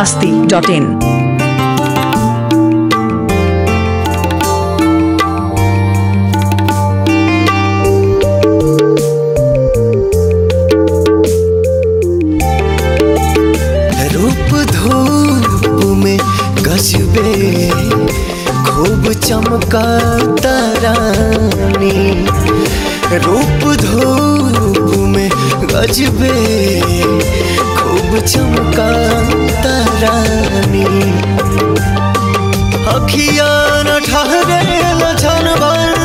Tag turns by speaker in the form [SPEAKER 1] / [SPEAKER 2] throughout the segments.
[SPEAKER 1] masti dot in.
[SPEAKER 2] रूप धूप में गजबे खूब चमका तारानी रूप धूप में गजबे खूब चमका तारानी अखिया न ठहरे लछन भर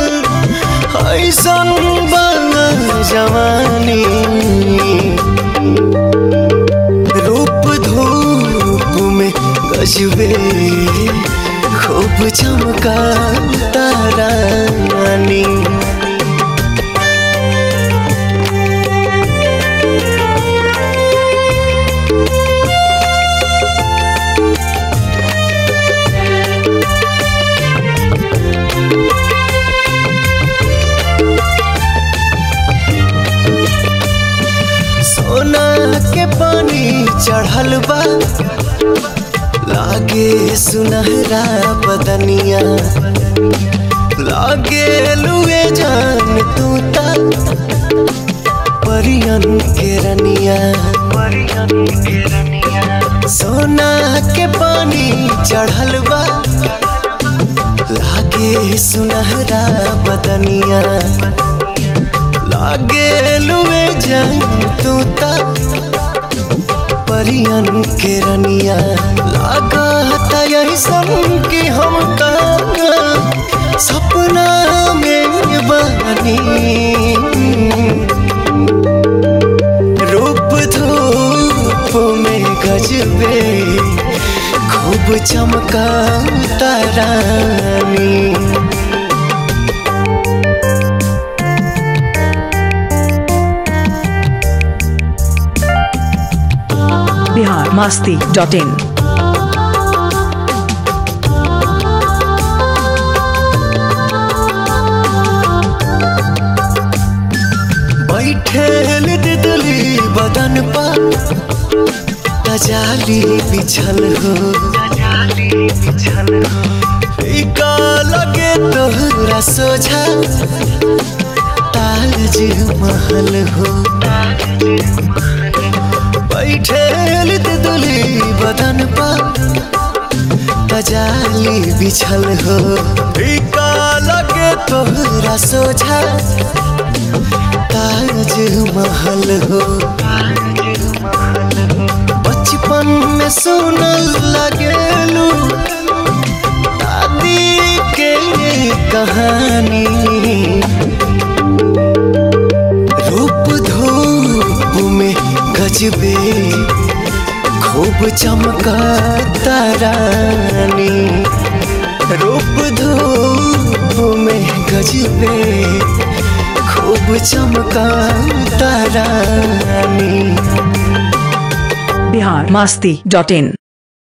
[SPEAKER 2] ऐसन बन जवानी रूप धूप में गजबे खूब चमका तारानी सोना के पानी चढ़ल बा लागे सुनहरा बदनिया लागे लुए जान तू ता परियन के रनिया सोना के पानी चढ़ल बा लागे सुनहरा बदनिया लागे लुए जान तू ता परियन के रनिया लागा था यही सन कि हम का सपना में बनी रूप धूप में गजबे खूब चमका तारानी
[SPEAKER 1] Bihar masti dot in.
[SPEAKER 2] बैठे दिदली बदन पर तजाली बिछल हो फीका लगे तोहरा सोझा ताज महल हो बैठे दिदली बदन पर तजाली बिछल हो फीका लगे तोहरा सोझा ताज महल हो बचपन में सुनल लगेलू दादी के कहानी रूप धूप में गजबे खूब चमका तारानी रूप धूप में गजबे खूब चमका तारानी
[SPEAKER 1] Bihar masti dot in.